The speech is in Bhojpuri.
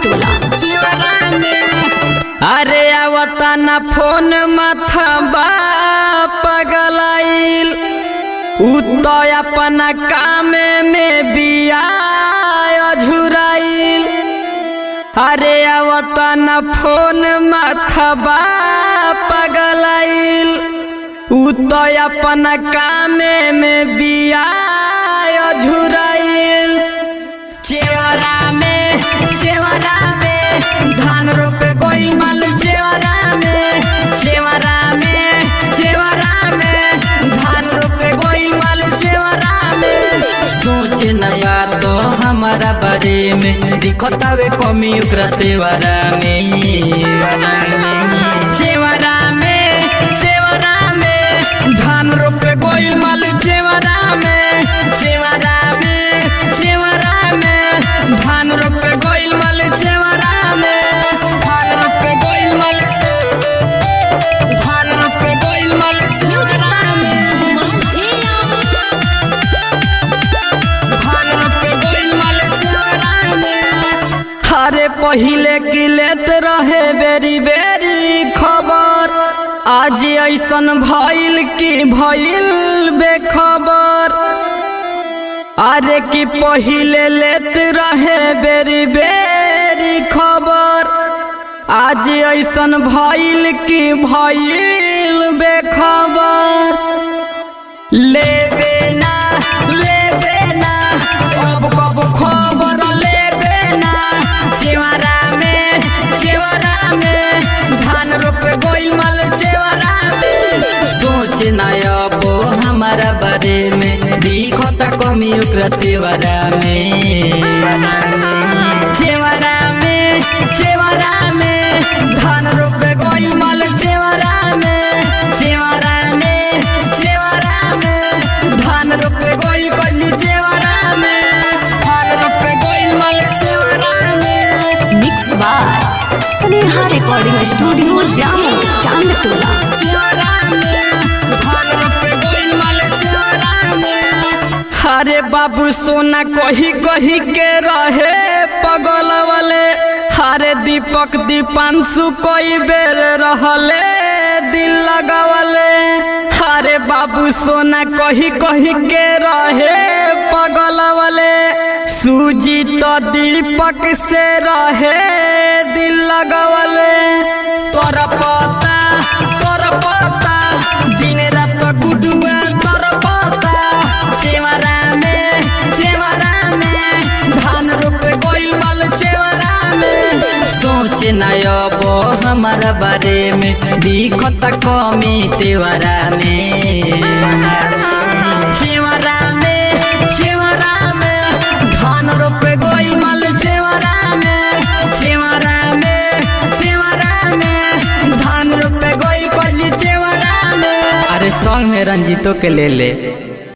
टोला अरे आवता न फोन माथा बा पगलाइल उ तो अपना काम में बिया अझुराइल अरे आवता न फोन माथा बा पगलाइल उ तो अपना काम में बिया अझुराइल चेवरा में चेवरा में धान रोपे कोई माल चेवरा में चेवरा में चेवरा में धान रोपे कोई माल चेवरा में सोच नया तो हमारा बारे में दिखतावे कमी ओकरा तेवरा में चेवरा में चेवरा में धान रोपे कोई माल चेवरा में चेवरा में चेवरा में धान रोपे गोइल माल चेवरा में धान रोपे गोइल माल धान रोपे गोइल माल चेवरा में धान रोपे गोइल माल चेवरा में अरे पहिले की लेत रहे बेरी बेरी खबर आज ऐसन भइल की भइल बेखबर अरे की पहिले लेत रहे बेरी बेरी खबर आज ऐसन भइल की भइल बेखबर लेबे ना लेबे ना अब कब खबर लेबे ना चेवरा में चेवरा में धान रोपे गोइल माल चेवरा में सोच ना अब हमारा बारे में दिखता कमी ओकरा तेवरा में चेवरा में चेवरा में धान रोपे गोइल माल चेवरा में चेवरा में चेवरा में धान रोपे गोइल कली चेवरा में धान रोपे गोइल माल चेवरा में mix by Sneha recording studio जामो चांद टोला चेवरा में धान रोपे गोइल माल चेवरा में अरे बाबू सोना कही कही के रहे पगल वाले अरे दीपक दीपांशु कई बेर रहले दिल लगावले अरे बाबू सोना कही कही के रहे पगल वाले सूजी तो दीपक से रहे दिल लगावले तोर पता तोर पता दिन रात गुडुआ तोर पता चेवरा में चेवरा में धान रोपे गोइल माल चेवरा में सोच ना अब हमारा बारे में दिखता कमी तेवरा में चेवरा में चेवरा में धान रोपे गोइल माल चेवरा में चेवरा में चेवरा में धान रोपे गोइल कली चेवरा में अरे सॉन्ग में रंजीतो के ले ले